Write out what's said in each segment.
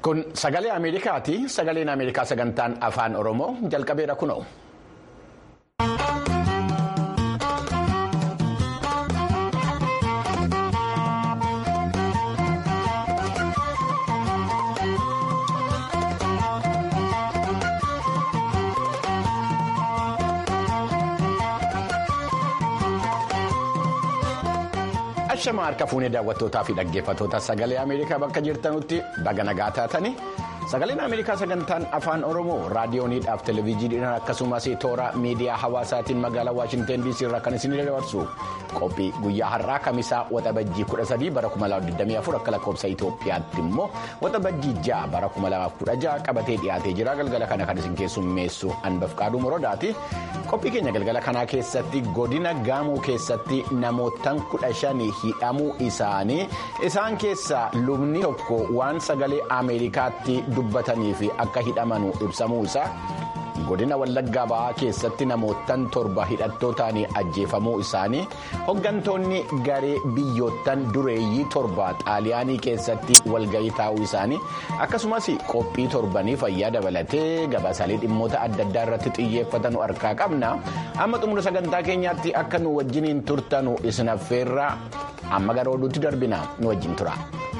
Kun sagalee Ameerikaati. Sagaleen Ameerikaa sagantaan afaan Oromoo jalqabeera kunoo. Ashama harka fuunee daawwattootaa fi dhaggeeffattoota sagalee Ameerikaa bakka jirtanutti baga nagaa taatanii sagaleen Ameerikaa sagantaan afaan Oromoo raadiyooniidhaaf televezyiiniidhaan akkasumas toora miidiyaa hawaasaatiin magaalaa Waashinteen DC irraa kan isin dabarsu qophii guyyaa har'aa kamisaa waxabajjii 13 bara 2024 akka lakkoofsa Itoophiyaatti immoo waxabajjii 6 bara 2016 qabatee dhiyaatee jira galgala kana kan isin keessummeessu Anbafqaaduu Morodaati. qophii keenya galgala kanaa keessatti godina gaamoo keessatti namootaan kudha shanii hidhamuu isaanii isaan keessaa lubni tokko waan sagalee ameerikaatti dubbatanii fi akka hidhamanu ibsamuu isaa godina wallaggaa ba'aa keessatti namootaan torba hidhattootaan ajjeefamuu isaanii hoggantoonni garee biyyoottan dureeyyii torba xaaliyaanii keessatti walgahii taa'uu isaanii akkasumas qophii torbanii fayyaa dabalatee gabaasaalee dhimmoota adda addaa irratti xiyyeeffatan harkaa qabna amma xumura sagantaa keenyaatti akka nu wajjiniin turtanu isin affeerra amma gara oduutti darbina nu wajjin tura.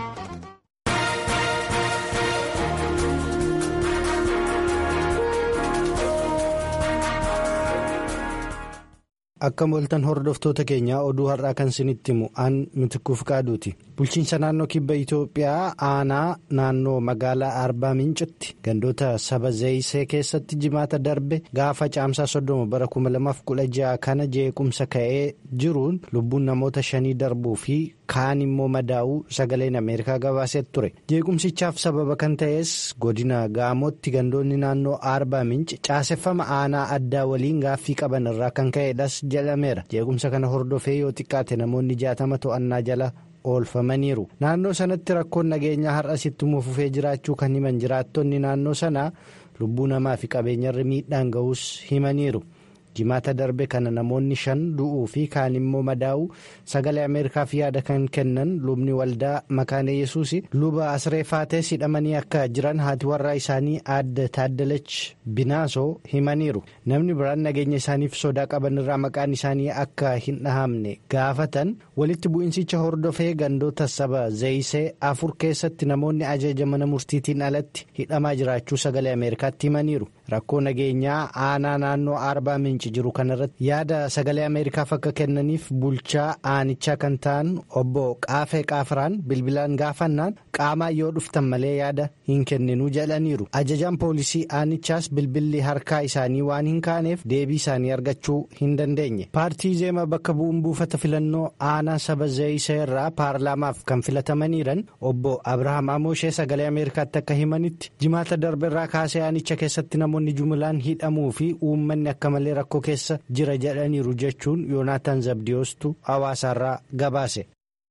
Akka moltan hordoftoota keenyaa oduu har'aa kan isinitti himu aan mitikuuf qaaduuti. Bulchiinsa naannoo kibba Itoophiyaa aanaa naannoo magaalaa Arbaa Mincitti gandoota saba Zayisee keessatti jimaata darbe gaafa caamsaa soddoma bara 2016 kana jeequmsa ka'ee jiruun lubbuun namoota shanii darbuu fi kaan immoo madaa'uu sagaleen Ameerikaa gabaasee ture. Jeequmsichaaf sababa kan ta'es godina Gaamotti gandoonni naannoo Arbaa Minci caaseffama aanaa addaa waliin gaaffii qaban irraa kan ka'edhas jedhameera. Jeequmsa kana hordofee yoo xiqqaate namoonni jaatama to'annaa jala oolfamaniiru. Naannoo sanatti rakkoon nageenyaa har'as ittuma fufee jiraachuu kan himan jiraattonni naannoo sanaa lubbuu namaa fi qabeenyarri miidhaan ga'us himaniiru. jimaata darbe kana namoonni shan du'uu fi kaan immoo madaa'uu sagalee ameerikaaf yaada kan kennan lubni waldaa makaana yesuus luba asreefaates hidhamanii akka jiran haati warraa isaanii aadde taaddalach binaasoo himaniiru namni biraan nageenya isaaniif sodaa qaban irraa maqaan isaanii akka hin dhahamne gaafatan walitti bu'insicha hordofee gandoota saba zayisee afur keessatti namoonni ajaja mana murtiitiin alatti hidhamaa jiraachuu sagalee ameerikaatti himaniiru rakkoo nageenyaa aanaa naannoo arbaa minci jiru kanarratti yaada sagalee ameerikaaf akka kennaniif bulchaa aanichaa kan ta'an obbo qaafee qaafraan bilbilaan gaafannaan qaamaa yoo dhuftan malee yaada hin kenninuu jedhaniiru ajajaan poolisii aanichaas bilbilli harkaa isaanii waan hin kaaneef deebii isaanii argachuu hin dandeenye paartii zeema bakka bu'uun buufata filannoo aanaa saba zayisee irraa paarlaamaaf kan filatamaniiran obbo abrahaam amoshee sagalee ameerikaatti akka himanitti jimaata darbe irraa kaasee aanicha keessatti namoonni jumlaan hidhamuu fi uummanni akka malee rakkoo keessa jira jedhaniiru jechuun yoonaataan zabdiyoostu hawaasaarraa gabaase.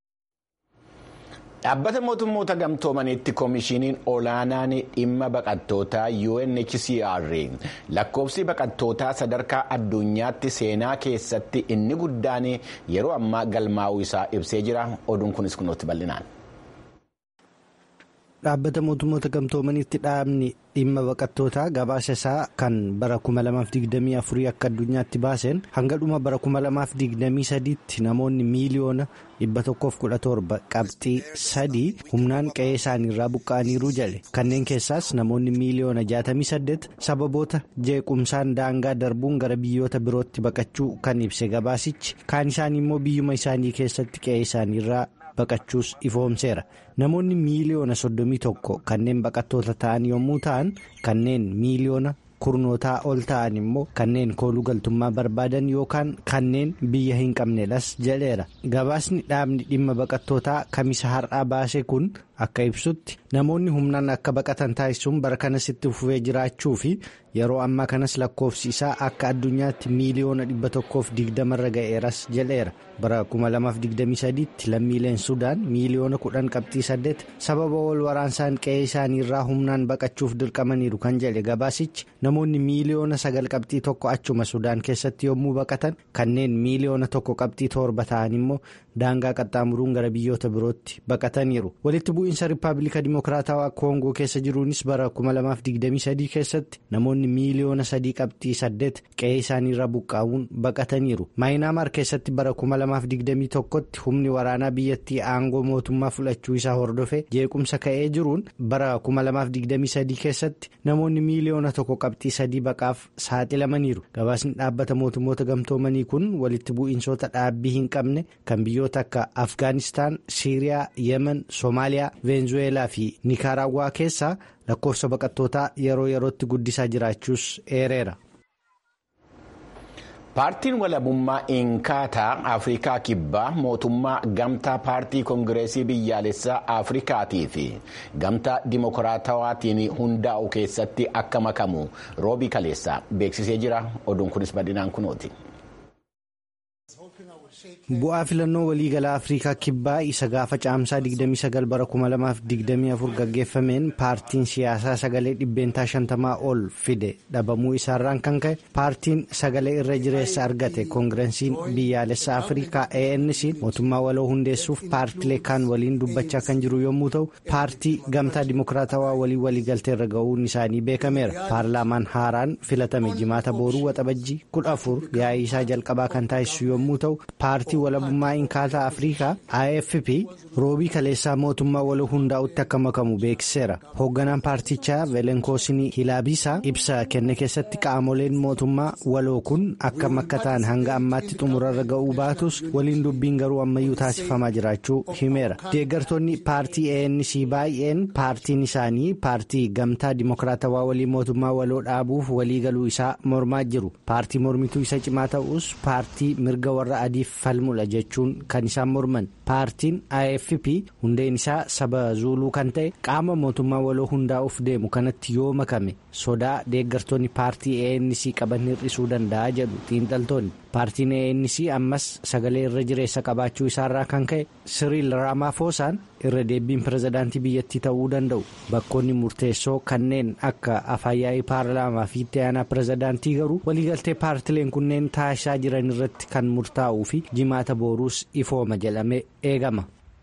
Dhaabbata mootummoota gamtoomaniitti koomishiniin olaanaan dhimma baqattootaa UNHCR lakkoofsi baqattootaa sadarkaa addunyaatti seenaa keessatti inni guddaan yeroo ammaa galmaa'uu isaa ibsee jira oduun kunis kunuutti bal'inaan. dhaabbata mootummoota gamtoomaniitti dhaabni dhimma baqattootaa gabaasa isaa kan bara 2024 akka addunyaatti baaseen hanga dhuma bara 2023tti namoonni miiliyoona 117 qabxii sadii humnaan qe'ee isaaniirraa buqqa'aniiru jedhe kanneen keessaas namoonni miiliyoona 68 sababoota jeequmsaan daangaa darbuun gara biyyoota birootti baqachuu kan ibse gabaasichi kaan isaanii immoo biyyuma isaanii keessatti qe'ee isaaniirraa. baqachuus ifoomseera namoonni miiliyoona soddomii tokko kanneen baqattoota ta'an yommuu ta'an kanneen miiliyoona kurnootaa ol ta'an immoo kanneen kooluu galtummaa barbaadan yookaan kanneen biyya hin qabnedhas jedheera gabaasni dhaabni dhimma baqattootaa kamisa har'aa baase kun akka ibsutti namoonni humnaan akka baqatan taasisuun bara kanas itti fufee jiraachuu fi yeroo ammaa kanas lakkoofsi isaa akka addunyaatti miiliyoona dhibba tokkoof digdamarra ga'eeras jedheera bara 2023tti lammiileen sudaan miiliyoona kudhan qabxii saddeet sababa wal waraansaan qe'ee isaaniirraa humnaan baqachuuf dirqamaniiru kan jedhe gabaasichi namoonni miiliyoona sagal qabxii tokko achuma sudaan keessatti yommuu baqatan kanneen miiliyoona tokko qabxii torba ta'an immoo daangaa qaxxaamuruun gara biyyoota birootti baqataniiru walitti bu'iinsa riippaabilika dimokiraatawaa koongoo keessa jiruunis bara 2023 keessatti namoonni miiliyoona sadii qabxii saddeet qe'ee isaaniirra buqqaa'uun baqataniiru maayinaamaar keessatti bara 2021tti humni waraanaa biyyattii aangoo mootummaa fudhachuu isaa hordofee jeequmsa ka'ee jiruun bara 2023 keessatti namoonni miiliyoona tokko qabxii sadii baqaaf saaxilamaniiru gabaasni dhaabbata mootummoota gamtoomanii kun walitti bu'iinsoota dhaabbii hin qabne kan biyyoota akka afgaanistaan siiriyaa yemen soomaaliyaa veenzuweelaa fi niikaaraawwaa keessaa lakkoofsa baqattootaa yeroo yerootti guddisaa jiraachuus eereera. paartiin walabummaa inkaataa afrikaa kibbaa mootummaa gamtaa paartii koongireesii biyyaalessaa afrikaatii fi gamtaa dimokiraatawaatiin hundaa'u keessatti akka makamu roobii kaleessaa beeksisee jira oduun kunis bal'inaan kunooti. bu'aa filannoo waliigalaa afrikaa kibbaa isa gaafa caamsaa 29 bara 2024 gaggeeffameen paartiin siyaasaa sagalee dhibbeentaa 50 ol fide dhabamuu isaarraan kan ka'e paartiin sagalee irra jireessa argate koongireesiin biyyaalessaa afrikaa anc mootummaa waloo hundeessuuf paartilee kaan waliin dubbachaa kan jiru yommuu ta'u paartii gamtaa dimokiraatawaa walii waliigaltee irra ga'uun isaanii beekameera paarlaamaan haaraan filatame jimaata booruu waxabajjii 14 yaa'ii isaa jalqabaa kan taasisu yommuu ta'u paartii walabummaa inkaataa afrikaa afp roobii kaleessaa mootummaa waloo hundaa'utti akka makamu beeksiseera hoogganaan paartichaa veelenkoosinii hilaabiisaa ibsa kenne keessatti qaamoleen mootummaa waloo kun akka makka ta'an hanga ammaatti xumurarra ga'uu baatus waliin dubbiin garuu ammayyuu taasifamaa jiraachuu himeera deeggartoonni paartii anc baay'een paartiin isaanii paartii gamtaa dimokiraatawaa walii mootummaa waloo dhaabuuf walii galuu isaa mormaa jiru paartii mormituu isa cimaa ta'us paartii mirga warra adiif falmudha jechuun kan isaan morman paartiin afp hundeen isaa saba zuuluu kan ta'e qaama mootummaa waloo hundaa'uuf deemu kanatti yoo makame sodaa deeggartoonni paartii anc qaban hir'isuu danda'a jedhu xiinxaltoonni paartiin anc ammas sagalee irra jireessa qabaachuu isaarraa kan ka'e siriil raamaafoosaan irra deebiin pirezidaantii biyyattii ta'uu danda'u bakkoonni murteessoo kanneen akka afyaa'ii paarlaamaa fi itti aanaa pirezidaantii garuu waliigaltee paartileen kunneen taasisaa jiran irratti kan murtaa'uu fi jimaata booruus ifooma jedhamee eegama.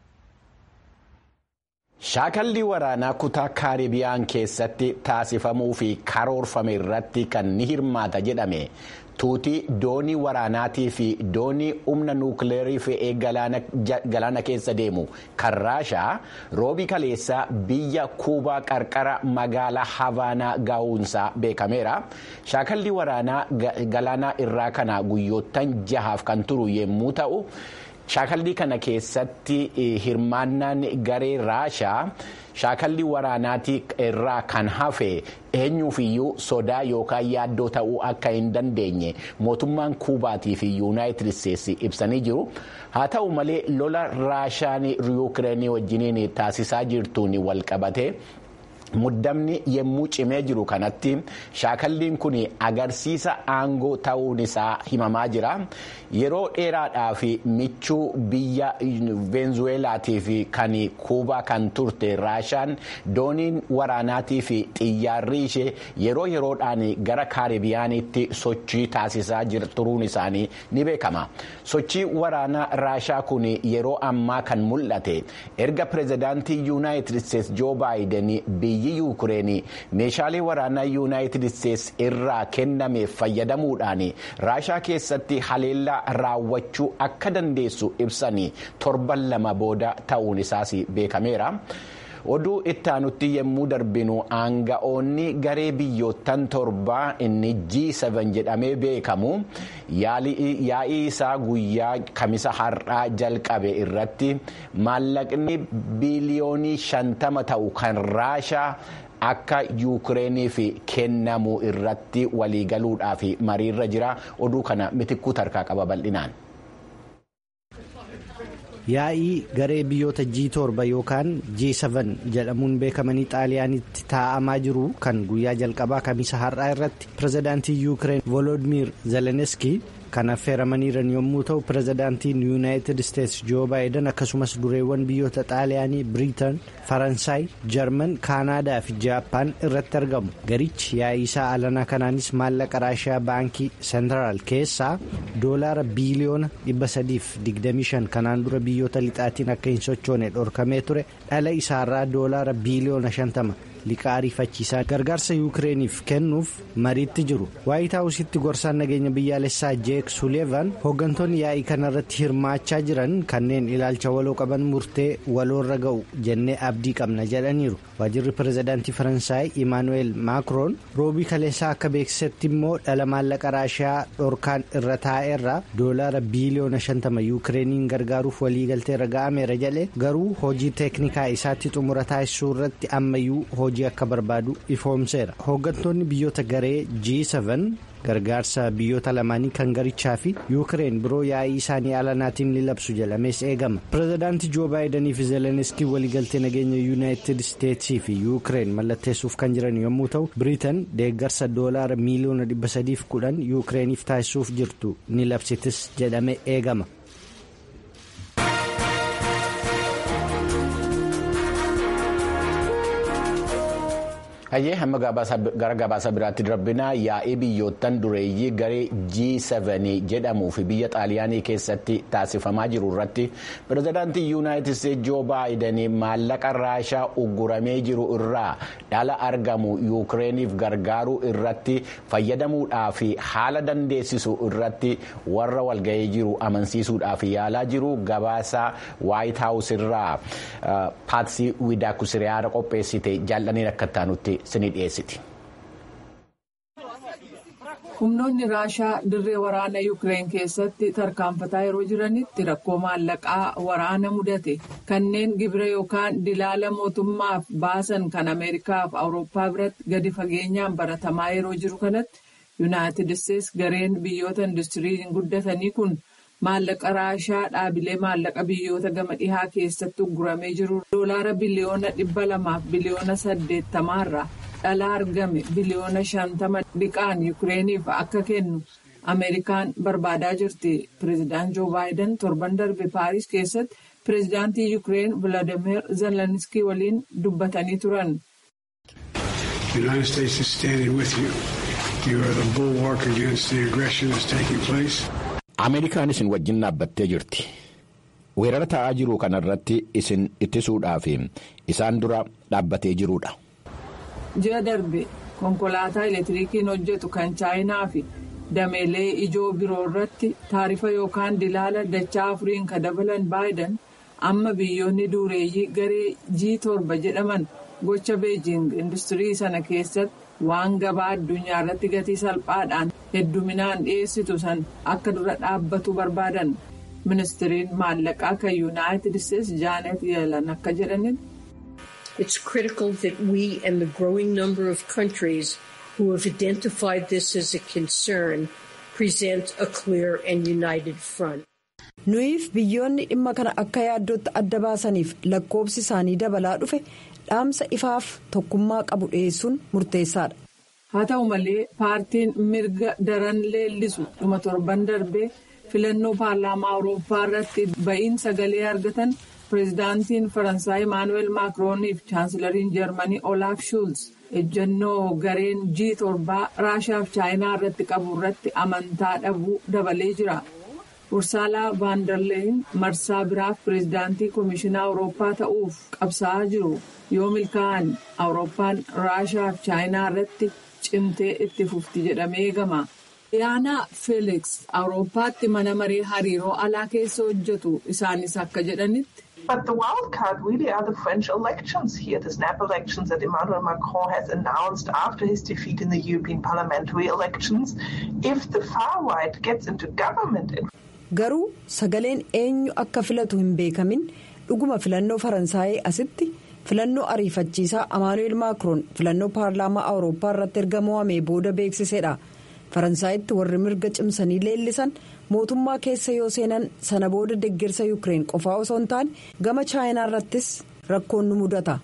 shaakallii waraanaa kutaa kaaribiyaan keessatti taasifamuu fi karoorfame irratti kan ni hirmaata jedhame tuutii doonii waraanaatii fi doonii humna nuukileerii fe'ee galaana keessa deemu kan raashaa roobii kaleessaa biyya kuubaa qarqara magaalaa havaanaa gahuunsaa beekameera shaakallii waraanaa galaana irraa kana guyyoottan jahaaf kan turu yommuu ta'u. shaakallii kana keessatti hirmaannaan garee raashaa shaakallii waraanaatii irraa kan hafe eenyuufiyyuu sodaa yookaan yaaddoo ta'uu akka hin dandeenye mootummaan kuubaatii fi yuunaayitid isteetsi ibsanii jiru haa ta'u malee lola raashaan yuukireenii wajjiniin taasisaa jirtuun walqabate. muddamni yemmuu cimee jiru kanatti shaakalliin kun agarsiisa aangoo ta'uun isaa himamaa jira yeroo dheeraadhaaf michuu biyya veenzuweelaatii fi kan kuubaa kan turte raashaan dooniin waraanaatii fi xiyyaarri ishee yeroo yeroodhaan gara kaaribiyaanitti sochii taasisaa turuun isaanii ni beekama sochii waraanaa raashaa kun yeroo ammaa kan mul'ate erga pirezidaantii yuunaayitid isteetsi joo baayiden biyyi yuukureenii meeshaalee waraanaa yuunaayitid isteetsi irraa kenname fayyadamuudhaan raashaa keessatti haleellaa raawwachuu akka dandeessu ibsanii torban lama booda ta'uun isaas beekameera. oduu itti aanutti yommuu darbinu aanga'oonni garee biyyoottan torbaa inni G7 jedhamee beekamu yaa'ii isaa guyyaa kamisa har'aa jalqabe irratti maallaqni biiliyoonii shantama ta'u kan raashaa akka yuukireeniif kennamu irratti waliigaluudhaaf mariirra jira oduu kana mitikkuu tarkaa qaba bal'inaan. yaa'ii garee biyyoota G7 yookaan G7 jedhamuun beekamanii xaaliyaanitti taa'amaa jiru kan guyyaa jalqabaa kamisa har'aa irratti pirezidaantii yuukireen volodimir zelenski kan affeeramaniiran yommuu ta'u pirezidaantiin yuunaayitid isteetsi joo baayiden akkasumas dureewwan biyyoota xaaliyaanii biriitan faransaay jarman kaanaadaa fi jaappaan irratti argamu garichi yaa'ii isaa alanaa kanaanis maallaqa raashiyaa baankii seentiraal keessaa doolaara biiliyoona 325 kanaan dura biyyoota lixaatiin akka hin sochoone dhorkamee ture dhala isaarraa doolaara biiliyoona 50 liqaa ariifachiisaa gargaarsa yuukireeniif kennuuf mariitti jiru waayit haawusitti gorsaan nageenya biyyaalessaa jeek suleevan hooggantoonni yaa'ii kanarratti hirmaachaa jiran kanneen ilaalcha waloo qaban murtee waloorra ga'u jennee abdii qabna jedhaniiru waajirri pirezidaantii faransaay imaanuweel maakroon roobii kaleessaa akka beeksisetti immoo dhala maallaqa raashiyaa dhorkaan irra taa'eerraa doolaara biiliyoona 50 yuukireeniin gargaaruuf waliigalteerra ga'ameera jedhe garuu hojii teeknikaa isaatti xumura taasisuu irratti ammayyuu hojii akka barbaadu ifoomseera hooggantoonni biyyoota garee g7 gargaarsa biyyoota lamaanii kan garichaa fi yuukireen biroo yaa'ii isaanii alanaatiin ni labsu jedhamees eegama pirezidaantii joo baayidanii fi zeleniskii waliigaltee nageenya yuunaayitid isteetsii fi yuukireen mallatteessuuf kan jiran yommuu ta'u biriitan deeggarsa doolaara miiliyoona 310 yuukireeniif taasisuuf jirtu ni labsitis jedhame eegama. hayyee hamma gara gabaasa biraatti darbinaa yaa'ii biyyoottan dureeyyii garee G7 jedhamuu fi biyya xaaliyaanii keessatti taasifamaa jiru irratti pirezidaantii yuunaayitid isteetsi joo baayiden maallaqa raashaa ugguramee jiru irraa dhala argamu yuukireeniif gargaaruu irratti fayyadamuudhaaf haala dandeessisu irratti warra walga'ee jiru amansiisuudhaaf yaalaa jiru gabaasa waayit haawus irraa paatsii widaakusiriyaara qopheessite jaallaniin akka taanutti. humnoonni raashaa dirree waraana yuukireen keessatti tarkaanfataa yeroo jiranitti rakkoo maallaqaa waraana mudate kanneen gibira yookaan dilaala mootummaaf baasan kan ameerikaaf awurooppaa biratti gadi fageenyaan baratamaa yeroo jiru kanatti yuunaayitid isteetsi gareen biyyoota industiriin guddatanii kun maallaqa raashaa dhaabilee maallaqa biyyoota gama dhihaa keessatti ugguramee jiru doolaara biliyoona dhibba lamaaf biliyoona saddeettamaarraa dhala argame biliyoona shantama dhiqaan yuukireeniif akka kennu ameerikaan barbaadaa jirti pireezidaant joo baayiden torban darbe paaris keessatti pireezidaantii yuukireen vilaadimeer zelenskii waliin dubbatanii turan. ameerikaan isin wajjin dhaabbattee jirti weerara ta'aa jiru kanarratti isin ittisuudhaaf isaan dura dhaabbatee jirudha. ji'a darbe konkolaataa elektirikiin hojjetu kan chaayinaa fi dameelee ijoo biroo irratti taarifa yookaan dilaala dachaa afuriin kan dabalan baayiden amma biyyoonni dureeyyii garee g torba jedhaman gocha beejing industirii sana keessatti waan gabaa addunyaa irratti gatii salphaadhaan hedduminaan dhiyeessitu san akka dura dhaabbatu barbaadan ministiriin maallaqaa kan yuunaayitid isteetsi jaanet yeelan akka jedhanitti. It's critical that we and the growing number of countries who have identified this as a concern present a clear and united front. Nuyiif biyyoonni dhimma kana akka yaaddootti adda baasaniif lakkoobsi isaanii dabalaa dhufe dhaamsa ifaaf tokkummaa qabu dhiyeessuun murteessaadha. Haa ta'u malee paartiin mirga daran leellisu dhuma torban darbee filannoo paarlaamaa awurooppaa irratti ba'iin sagalee argatan. pireezidaantiin faransaay imaanuweel maakirooniif chaansilariin jarmanii olaaf shuulz ejjennoo gareen g torbaa raashaaf chaayinaa irratti qabu irratti amantaa dhabuu dabalee jira ursaalaa vaandarleen marsaa biraaf pireezidaantii koomishinaa awurooppaa ta'uuf qabsaa'aa jiru yoo milkaa'an awurooppaan raashaaf chaayinaa irratti cimtee itti fufti jedhamee eegama. Diyaanaa Feeliks awurooppaatti mana maree hariiroo alaa keessa hojjetu isaanis akka jedhanitti. But the wild card really are the French elections here, the snap elections that Emmanuel Macron has announced after his defeat in the European parliamentary elections. If the far right gets into government. Garuu sagaleen eenyu akka filatu hin beekamin dhuguma filannoo faransaayii asitti filannoo ariifachiisaa Emmanuel Macron filannoo paarlaamaa awurooppaa irratti erga mo'amee booda beeksisedha. faransaayitti warri mirga cimsanii leellisan mootummaa keessa yoo seenan sana booda deeggarsa yuukireen qofaa osoo hin taane gama chaayinaa irrattis rakkoon nu mudata.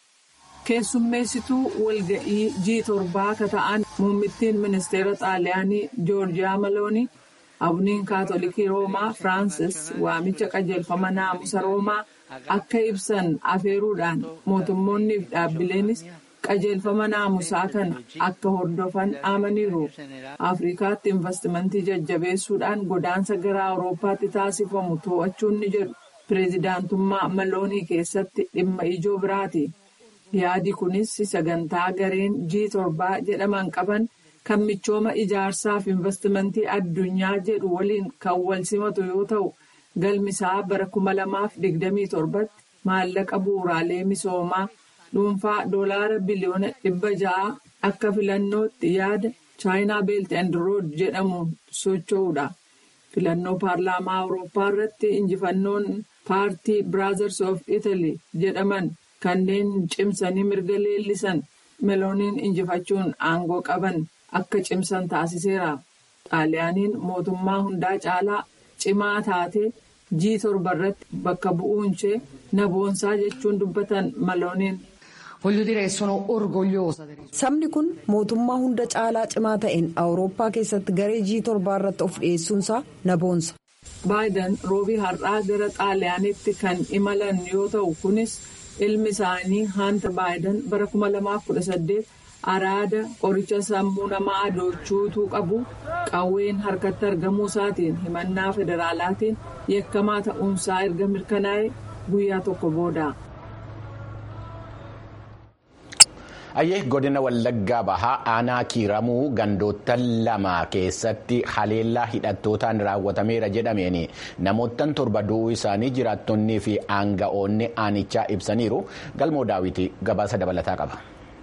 keessummeessituu walga'ii g torbaa akka ta'an muummittiin ministeera xaaliyaanii joorjiyaa maloonii abuniin kaatolikii roomaa firaansis waamicha qajeelfama naamusa roomaa akka ibsan afeeruudhaan mootummoonni fi dhaabbileenis qajeelfama naamusaa kana akka hordofan dhaamaniiru afrikaatti investimentii jajjabeessuudhaan godaansa gara awuroopaatti taasifamu to'achuun ni jedhu pireezidaantummaa maloonii keessatti dhimma ijoo biraati yaadi kunis sagantaa gareen g torbaa jedhaman qaban kan michooma ijaarsaa fi investimentii addunyaa jedhu waliin kan wal simatu yoo ta'u galmisaa bara 2027tti maallaqa bu'uuraalee misoomaa. dhuunfaa doolaara biliyoona dhibba ja'a akka filannootti yaada chaayinaa beelt and rood jedhamuun socho'uudha. filannoo paarlaamaa awurooppaa irratti injifannoon paartii biraazars of italy jedhaman kanneen cimsanii mirga leellisan melooniin injifachuun aangoo qaban akka cimsan taasiseera. xaaliyaaniin mootummaa hundaa caalaa cimaa taatee g torba irratti bakka bu'uun ishee na boonsaa jechuun dubbatan malooniin. sabni kun mootummaa hunda caalaa cimaa ta'een awurooppaa keessatti garee g torbaa irratti of dhiyeessuunsaa na boonsa. baayiden roobii har'aa gara xaaliyaanitti kan imalan yoo ta'u kunis ilmi isaanii haanta baayiden bara 2018 araada qoricha sammuu namaa adoochuutuu qabu qawween harkatti argamuu isaatiin himannaa federaalaatiin yakkamaa ta'uunsaa erga mirkanaa'e guyyaa tokko booda. Ayyee godina Wallaggaa Bahaa aanaa kiiramuu gandoota lama keessatti haleellaa hidhattootaan raawwatameera jedhameen namoottan torba du'uu isaanii jiraattonnii fi aanga'oonni aanichaa ibsaniiru galmoo daawwitii gabaasa dabalataa qaba.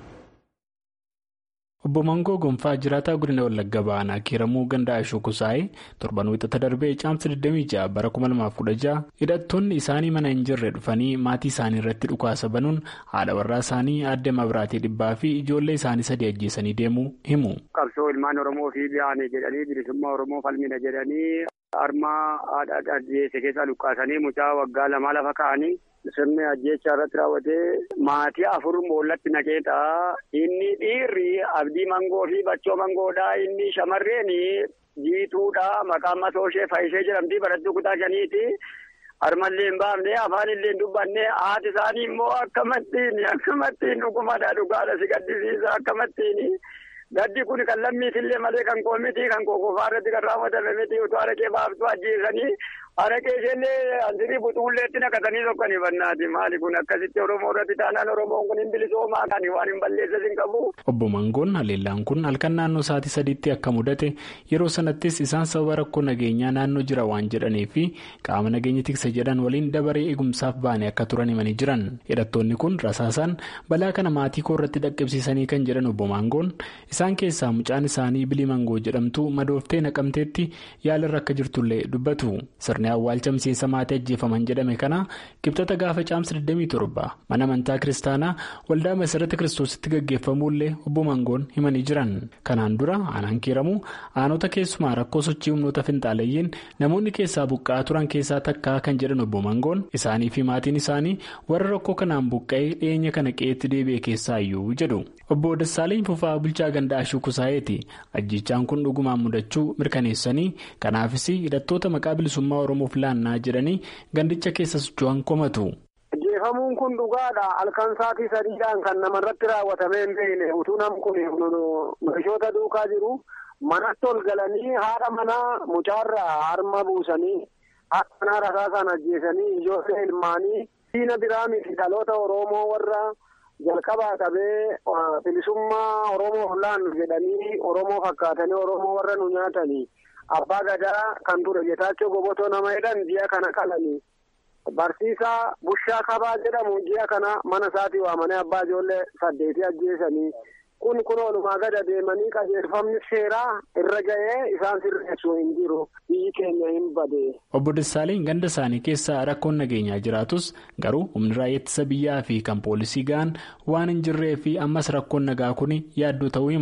Obbo Mangoo Gonfaa jiraataa godina Wallagga Bahaa kiiramuu gandaa ishuu kusaa'ee torban wixata darbee caamsa 26 bara 2016 hidhattoonni isaanii mana hin jirre dhufanii maatii isaanii irratti dhukaasa banuun haadha warraa isaanii aadde mabiraatii dhibbaa fi ijoollee isaanii sadii ajjeesanii deemuu himu. Qabsoo ilmaan Oromoo fi biyyaanii jedhanii bilisummaa Oromoo falmina jedhanii harmaa haadha ajjeese keessa dhukaasanii mucaa waggaa lamaa lafa kaa'anii. sirni ajjeechaa irratti raawwatee maatii afur boollatti naqeeta. Inni dhiirri abdii mangoo fi bachoo mangoodha. Inni shamarreen jiituudha. Maqaan masoo ishee faayishee jedhamti. Barattuu kutaa shaniiti. Harmallee hin baafne afaan illee hin dubbanne haati isaanii immoo akkamattiin akkamattiin dhugumadha dhugaadha si gaddisiisa akkamattiin. Gaddi kun kan lammiitillee malee kan koo miti kan koo qofaa irratti kan raawwatame miti utuu araqee baaftu ajjeesanii araqee isheenillee ansirii buxuulleetti naqatanii tokkanii bannaati maali kun akkasitti oromoo irratti taanaan oromoon kun hin bilisoomaa kan waan hin balleessas hin qabu. Obbo Mangoon haleellaan kun halkan naannoo sa'aatii sadiitti akka mudate yeroo sanattis isaan sababa rakkoo nageenyaa naannoo jira waan jedhanii fi qaama nageenya tiksa jedhan waliin dabaree eegumsaaf baane akka turan himanii jiran hidhattoonni kun rasaasaan balaa kana maatii koo irratti dhaqqabsiisanii kan jedhan obbo Mangoon isaan keessaa mucaan isaanii bilii mangoo jedhamtu madooftee naqamteetti yaalarra akka jirtullee dubbatu sirni awwaalcha miseensa maatii ajjeefaman jedhame kana kibxata gaafa caamsa 27 mana amantaa kiristaanaa waldaa masarata kiristoositti gaggeeffamuullee obbo mangoon himanii jiran kanaan dura aanaan kiiramuu aanota keessumaa rakkoo sochii humnoota finxaaleeyyiin namoonni keessaa buqqa'aa turan keessaa takkaa kan jedhan obbo mangoon isaanii fi maatiin isaanii warra rakkoo kanaan buqqa'ee dhiyeenya kana qe'eetti deebi'e keessaayyuu jedhu obbo Dassaaleen Fufaa bulchaa gandaa ashuu kusaa'eeti ajjichaan kun dhugumaan mudachuu mirkaneessanii kanaafis hidhattoota maqaa bilisummaa oromoof laannaa jedhanii gandicha keessa socho'an komatu. Ajjeefamuun kun dhugaadha halkan sa'aatii sadiidhaan kan namarratti raawwatamee hin beekne utuu nam kun meeshoota duukaa jiru manatti ol galanii haadha manaa mucaarraa harma buusanii haadha manaa rasaasaan ajjeesanii ijoollee ilmaanii diina biraa miti dhaloota oromoo warra. jalqabaa qabee bilisummaa oromoo laannu jedhanii oromoo fakkaatanii oromoo warra nu nyaatanii abbaa gadaa kan ture getaachoo gobotoo nama jedhan ji'a kana qalanii barsiisaa bushaa kabaa jedhamu ji'a kana mana isaatii waamanii abbaa ijoollee saddeetii ajjeesanii kun kun oolumaa gada deemanii qajeelfamni seeraa irra ga'ee isaan sirreessu hin jiru biyyi keenya hin bade. Obbo Dassaaleen ganda isaanii keessa rakkoon nageenyaa jiraatus garuu humni raayyaa ittisa biyyaa fi kan poolisii ga'an waan hin jirree fi ammas rakkoon nagaa kun yaaddoo ta'uu himu.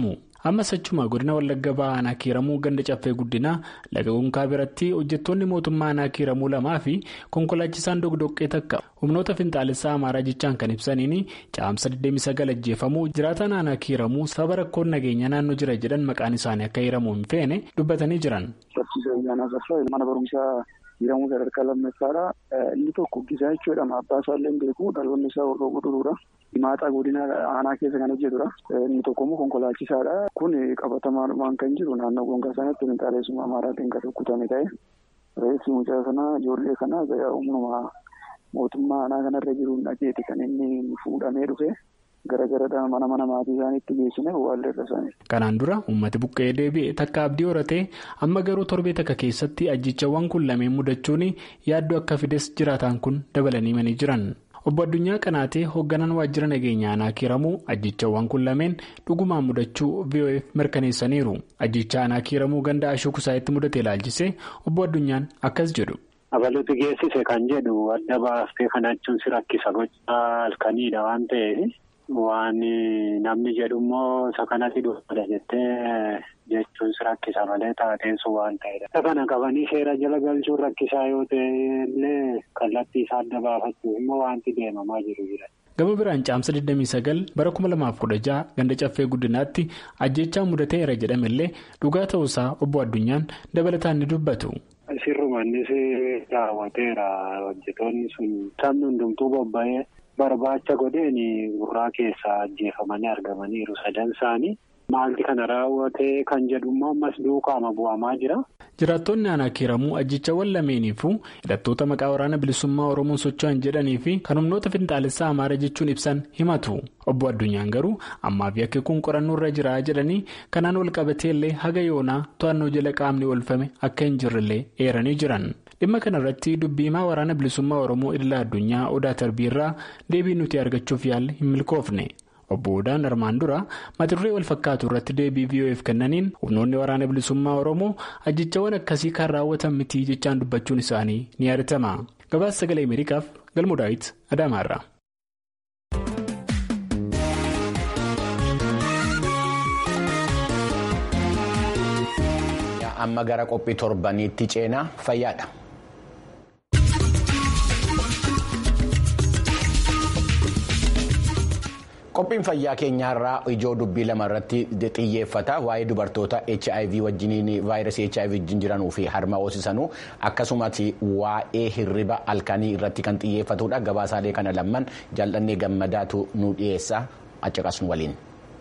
Ammas achuma godina Wallagga Bahaa aanaa kiiramuu ganda caffee guddinaa laga gonkaa biratti hojjettoonni mootummaa aanaa kiiramuu lamaa fi konkolaachisaan dogdoqqee takka humnoota finxaalessaa amaaraa jechaan kan ibsaniin caamsa 29 ajjeefamuu jiraataan aanaa kiiramuu sababa rakkoon nageenya naannoo jira jedhan maqaan isaanii akka hiramuu hin feene dubbatanii jiran. Mana barumsaa hiramuu sadarkaa lammaffaadha. Inni tokko gisaa jechuudha. Abbaa isaallee hin beeku. Dhaloonni isaa hordoo godhuudha. Himaaxaa godina aanaa keessa kan hojjetudha. Inni tokko immoo konkolaachisaadha. Kun qabatamaadhumaan kan jiru naannoo gongaa sanatti finxaaleessuma amaaraatiin kan rukkutame ta'e. Reessi mucaa sanaa ijoollee kanaa humnuma mootummaa aanaa kanarra jiruun dhageeti kan inni fuudhamee dhufe. gara gara mana mana maatii isaaniitti geessine waalleerra isaanii. Kanaan dura uummati buqqee deebi'e takka abdii horatee amma garuu torbee takka keessatti ajjichawwan kun lameen mudachuun yaaddoo akka fides jiraataan kun dabalanii manii jiran. Obbo Addunyaa Qanaatee hoogganaan waajjira nageenya aanaa kiiramuu ajjichawwan kun lameen dhugumaan mudachuu VOF mirkaneessaniiru. Ajjicha aanaa kiiramuu ganda ashuu kusaayitti mudate ilaalchisee obbo Addunyaan akkas jedhu. Abaluuti geessise kan jedhu adda baaftee kana jechuun si rakkisa gochaa halkaniidha waan ta'eef. Waan namni jedhu immoo isa kanatti dhufaadha jettee jechuun si rakkisa malee taateen sun waan ta'edha. Isa kana qabanii seera jala galchuun rakkisaa yoo ta'e illee kallattii isaa adda baafachuuf immoo wanti deemamaa jiru jira. Gama biraan caamsa 29 bara 2016 ganda caffee guddinaatti ajjechaa mudateera jedhamellee dhugaa ta'uusaa obbo Addunyaan dabalataan ni dubbatu. Sirrumannis raawwateera hojjetoonni sun sabni hundumtuu bobba'ee. Barbaacha godheen gurraa keessaa ajjeefamanii argamaniiru sadan isaanii maalti kana raawwatee kan jedhu immoo ammas duukaama bu'amaa jira. Jiraattonni aanaa kiiramuu ajjichawwan lameeniifuu hidhattoota maqaa waraana bilisummaa Oromoon socho'an jedhanii fi kan humnoota finxaalessaa Amaaraa jechuun ibsan himatu. Obbo Addunyaan garuu ammaa fi akka kun qorannoo irra jira jedhanii kanaan wal qabatee illee haga yoonaa to'annoo jala qaamni oolfame akka hin jirrellee eeranii jiran. Dhimma kanarratti dubbii himaa waraana bilisummaa Oromoo idila addunyaa Odaa Tarbiirraa deebii nuti argachuuf yaalle hin milkoofne. Obbo Odaan armaan dura mata duree wal fakkaatu irratti deebii VOF kennaniin humnoonni waraana bilisummaa Oromoo ajjichawwan akkasii kan raawwatan miti jechaan dubbachuun isaanii ni yaadatama. Gabaasa sagalee Ameerikaaf galmoo daawit Adaamaarra. Amma gara qophii torbaniitti ceenaa fayyaadha. Qophiin fayyaa keenyaarraa ijoo dubbii lama irratti xiyyeeffata waa'ee dubartoota HIV wajjiniin vaayirasii HIV wajjin jiranuu fi harma hoosisanuu akkasumas waa'ee hirriba halkanii irratti kan xiyyeeffatudha gabaasaalee kana lamaan jaalladhee gammadaatu nu dhiyeessa accaqasnu waliin.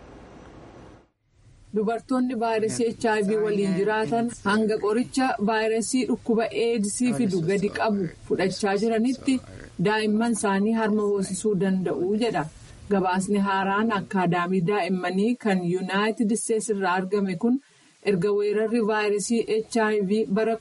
Dubartoonni vaayirasii HIV waliin jiraatan hanga qoricha vaayirasii dhukkuba eedsii fidu gadi qabu fudhachaa jiranitti daa'imman isaanii harma hoosisuu danda'u jedha. Gabaasni haaraan akkaadaamii daa'immanii kan yuunaayitid isteetsi irraa argame kun erga weerarri vaayirasii HIV bara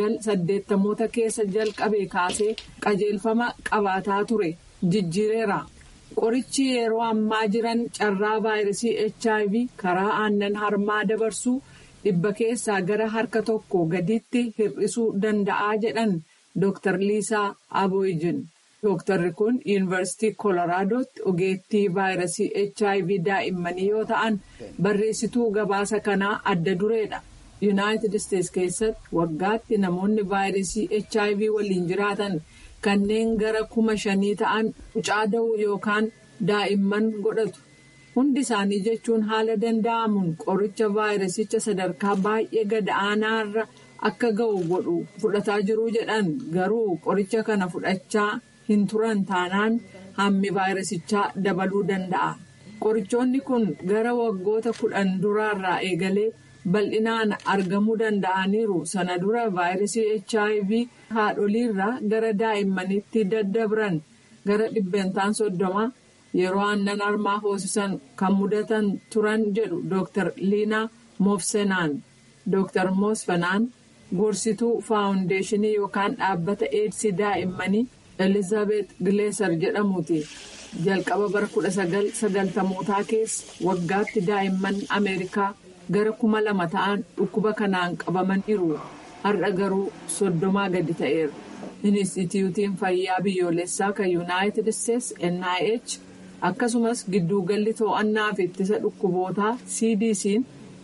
1980 keessa jalqabe kaasee qajeelfama qabaataa ture jijjiireera. Qorichi yeroo ammaa jiran carraa vaayirasii HIV karaa aannan harmaa dabarsuu dhibba keessaa gara harka tokko gaditti hir'isuu danda'aa jedhan Dr. Liisaa Aboyijin. Dooktarri kun yuunivarsiitii Koloraadooti ogeettii vaayirasii HIV daa'immanii yoo ta'an barreessituu gabaasa kanaa adda dureedha. Yuunaayitid Isteetsi keessatti waggaatti namoonni vaayirasii HIV waliin jiraatan kanneen gara kuma shanii ta'an mucaa da'uu yookaan daa'imman godhatu. Hundi isaanii jechuun haala danda'amuun qoricha vaayirasicha sadarkaa baay'ee gad aanaarra akka ga'u godhu fudhataa jiru jedhan garuu qoricha kana fudhachaa. hin turan taanaan hammi vaayirasichaa dabaluu danda'a. Qorichoonni kun gara waggoota kudhan duraarraa eegalee bal'inaan argamuu danda'aniiru. Sana dura vaayirasii HIV haadholiirraa gara daa'immanitti daddabran gara dhibbentaan soddoma yeroo aannan harmaa hoosisan kan mudatan turan jedhu Dr. Liinaa Moofsenaan. Dr. Moosfenaan gorsituu faawundeeshinii yookaan dhaabbata eedsii daa'immanii. Elizaabeet Gileesar jedhamuuti. Jalqaba bara kudha sagal sagaltamootaa keessa waggaatti daa'imman Ameerikaa gara kuma lama ta'an dhukkuba kanaan qabamaniiru. Har'a garuu soddomaa gadi ta'eera. Inistituutiin fayyaa biyyoolessaa kan Yuunaayitid Isteetsi NIH akkasumas gidduugalli to'annaa fi ittisa dhukkubootaa CDC'n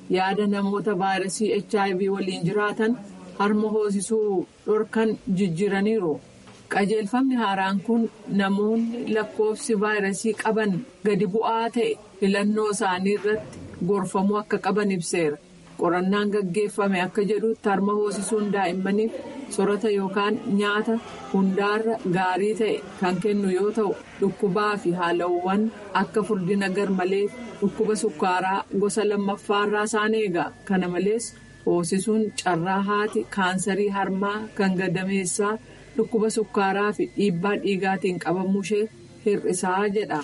yaada namoota vaayirasii hiv waliin jiraatan harma hoosisuu dhorkan jijjiiraniiru. qajeelfamni haaraan kun namoonni lakkoofsi vaayirasii qaban gadi bu'aa ta'e filannoo isaanii irratti gorfamuu akka qaban ibseera qorannaan gaggeeffame akka jedhutti harma hoosisuun daa'immaniif sorata yookaan nyaata hundaarra gaarii ta'e kan kennu yoo ta'u dhukkubaa fi haalawwan akka furdina garmalee dhukkuba sukkaaraa gosa lammaffaarraa isaan eega kana malees hoosisuun carraa haati kaansarii harmaa kan gadameessaa. dhukkuba sukkaaraa fi dhiibbaa dhiigaatiin qabamuu ishee hir'isaa jedha.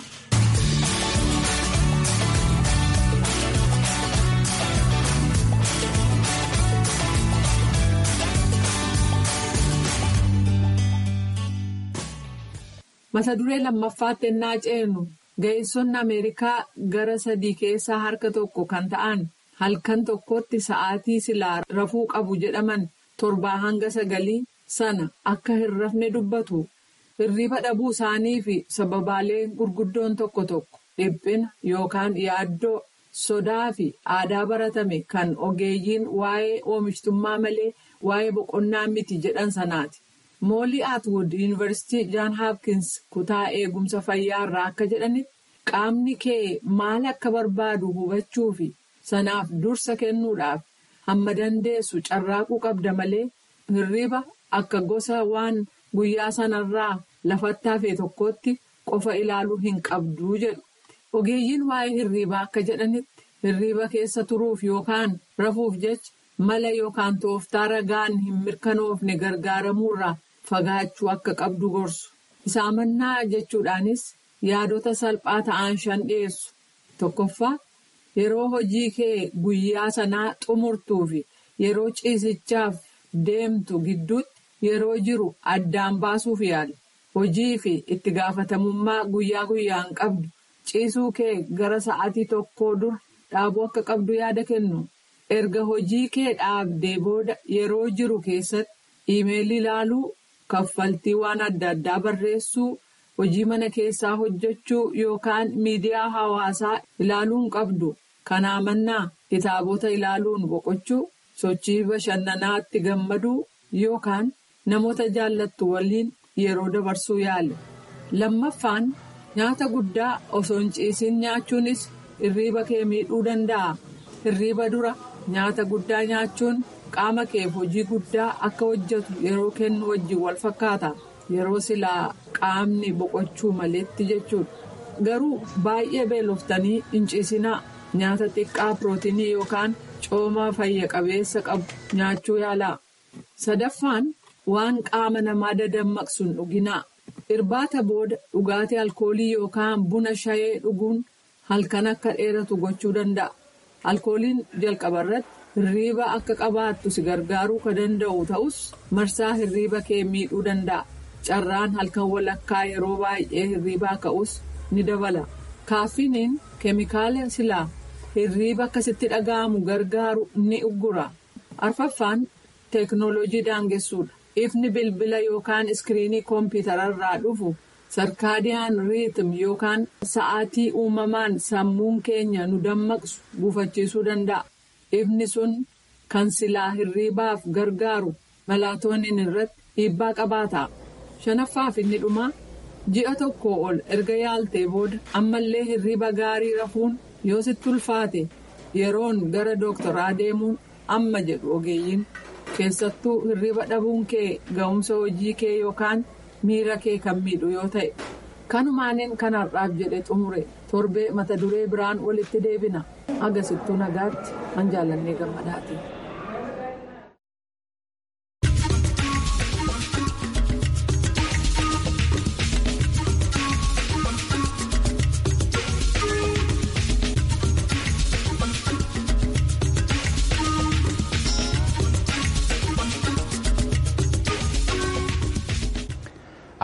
mata duree lammaffaatti ennaa ceenu ga'eessonni ameerikaa gara sadii keessaa harka tokko kan ta'an halkan tokkotti sa'aatii silaa rafuu qabu jedhaman torbaa hanga sagalii. sana akka hin rafne dubbatu hirriba dhabuu isaanii fi sababaalee gurguddoon tokko tokko dhiphina yookaan yaaddoo sodaa fi aadaa baratame kan ogeeyyiin waa'ee oomishtummaa malee waa'ee boqonnaa miti jedhan sanaati. moolii atwood yuunivarsiitii jaan haapkins kutaa eegumsa fayyaa irraa akka jedhanitti qaamni kee maal akka barbaadu hubachuu fi sanaaf dursa kennuudhaaf hamma dandeessu carraaquu qabda malee hirriba. Akka gosa waan guyyaa sanarraa lafatti hafe tokkotti qofa ilaaluu hin qabduu jedhu. Ogeeyyiin waa'ee hirriibaa akka jedhanitti hirriiba keessa turuuf yookaan rafuuf jecha mala yookaan tooftaa ragaan hin mirkanoofne gargaaramuurraa fagaachuu akka qabdu gorsu. Isaamannaa jechuudhaanis yaadota salphaa ta'an shan dhiyeessu. Tokkoffaa yeroo hojii kee guyyaa sanaa xumurtuu fi yeroo ciisichaaf deemtu gidduutti. Yeroo jiru addaan baasuuf yaala. Hojii fi itti gaafatamummaa guyyaa guyyaan qabdu ciisuu kee gara sa'aatii tokkoo dura dhaabuu akka qabdu yaada kennu. Erga hojii kee dhaabdee booda yeroo jiru keessatti iimeelii ilaaluu, kaffaltii waan adda addaa barreessuu, hojii mana keessaa hojjechuu yookaan miidiyaa hawaasaa ilaaluun qabdu. Kanaa mannaa kitaabota ilaaluun boqochuu, sochii bashannanaatti gammaduu yookaan. Namoota jaallattu waliin yeroo dabarsuu yaale. Lammaffaan nyaata guddaa osoo hin ciisin nyaachuunis hirriiba kee miidhuu danda'a. Hirriiba dura nyaata guddaa nyaachuun qaama keef hojii guddaa akka hojjetu yeroo kennu wajjin wal fakkaata. Yeroo silaa qaamni boqochuu maleetti jechuudha. Garuu baay'ee beeloftanii hin ciisinaa. Nyaata xiqqaa pirootinii yookaan cooma fayya qabeessa qabu nyaachuu yaalaa. Sadaffaan. Waan qaama namaa dadammaqsu hin dhuginaa. Irbaata booda dhugaatii alkoolii yookaan buna shayee dhuguun halkan akka dheeratu gochuu danda'a. Alkooliin jalqaba irratti hirriiba akka qabaattu si gargaaruu kan danda'u ta'us marsaa hirriiba kee miidhuu danda'a. Carraan halkan walakkaa yeroo baay'ee hirriibaa ka'us ni dabala. Kaaffiniin keemikaala silaa hirriiba akkasitti dhaga'amu gargaaru ni uggura. Arfaffaan teeknooloojii daangessuudha. Ifni bilbila yookaan iskiriinii kompiitararraa dhufu sarkaadiyaan riitim yookaan sa'aatii uumamaan sammuun keenya nu dammaqsu gufachiisuu danda'a. Ifni sun kan silaa hirriibaaf gargaaru malaatooniin irratti dhiibbaa qabaata. Shanaffaaf inni dhumaa ji'a tokko ol erga yaaltee booda ammallee hirriiba gaarii rafuun yoo sitti ulfaate yeroon gara dooktoraa deemuun amma jedhu ogeeyyiin. keessattuu hirriba dhabuun kee ga'umsa hojii kee yookaan miira kee kan miidhu yoo ta'e kanumaaniin kan har'aaf jedhe xumure torbee mata duree biraan walitti deebina agasittuu nagaatti an jaalannee gammadaati.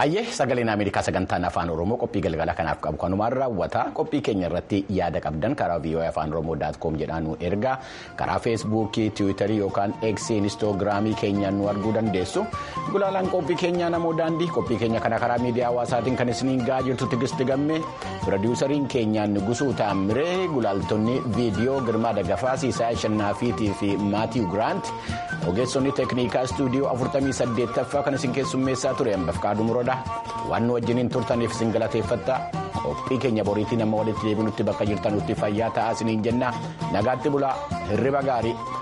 Hayyee sagaleen Ameerikaa sagantaan afaan Oromoo qophii galgala kanaaf qabu kanumaan raawwata qophii keenya irratti yaada qabdan karaa vii'oo afaan oromoo daatkoom jedhaan nu ergaa karaa feesbuukii tiwiitarii yookaan eeksii inistoogiraamii keenyaan nu arguu dandeessu gulaalaan qophii keenyaa namoo daandii qophii keenya kana karaa miidiyaa hawaasaatiin kan isiniin ga'aa jirtu tigisti gammee pirodiwusariin keenyaan gusuu taamiree gulaaltonni viidiyoo girmaa dagafaa siisaa shannaafiitii fi maatiiw giraant ogeessonni teeknikaa istuudiyoo 48ffaa kan isin keessummeessaa ture hambafqaaduu muroodha waan nu wajjiniin turtaniif isin galateeffattaa qophii keenya boriitii nama walitti deebinutti bakka jirtanutti fayyaa ta'aa isiniin jenna nagaatti bulaa hirriba gaarii.